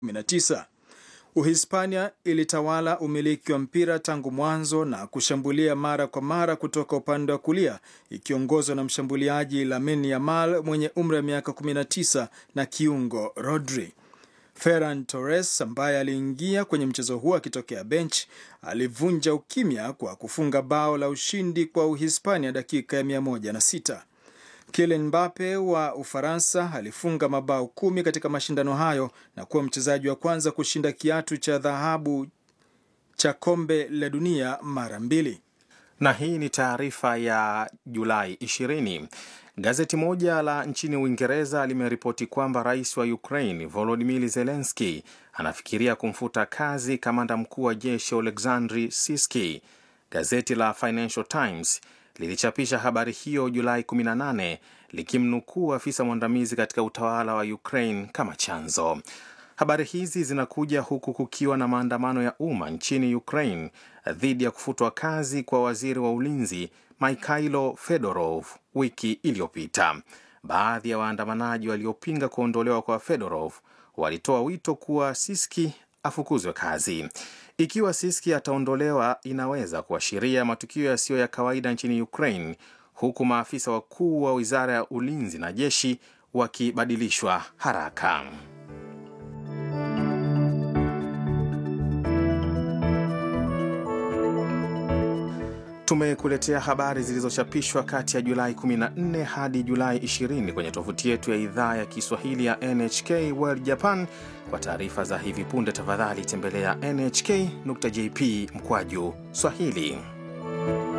19. Uhispania ilitawala umiliki wa mpira tangu mwanzo na kushambulia mara kwa mara kutoka upande wa kulia ikiongozwa na mshambuliaji Lamine Yamal mwenye umri wa miaka 19 na kiungo Rodri. Ferran Torres ambaye aliingia kwenye mchezo huo akitokea bench alivunja ukimya kwa kufunga bao la ushindi kwa Uhispania dakika ya 106. Kylian Mbappe wa Ufaransa alifunga mabao kumi katika mashindano hayo na kuwa mchezaji wa kwanza kushinda kiatu cha dhahabu cha kombe la dunia mara mbili. Na hii ni taarifa ya Julai 20. Gazeti moja la nchini Uingereza limeripoti kwamba rais wa Ukraine Volodymyr Zelensky anafikiria kumfuta kazi kamanda mkuu wa jeshi Oleksandr Siski. Gazeti la Financial Times lilichapisha habari hiyo Julai 18 likimnukuu afisa mwandamizi katika utawala wa Ukraine kama chanzo. Habari hizi zinakuja huku kukiwa na maandamano ya umma nchini Ukraine dhidi ya kufutwa kazi kwa waziri wa ulinzi Mikhailo Fedorov wiki iliyopita. Baadhi ya waandamanaji waliopinga kuondolewa kwa Fedorov walitoa wito kuwa Siski afukuzwe kazi. Ikiwa Siski ataondolewa, inaweza kuashiria matukio yasiyo ya kawaida nchini Ukraine, huku maafisa wakuu wa wizara ya ulinzi na jeshi wakibadilishwa haraka. Tumekuletea habari zilizochapishwa kati ya Julai 14 hadi Julai 20 kwenye tovuti yetu ya idhaa ya Kiswahili ya NHK World Japan. Kwa taarifa za hivi punde, tafadhali tembelea nhk.jp mkwaju Swahili.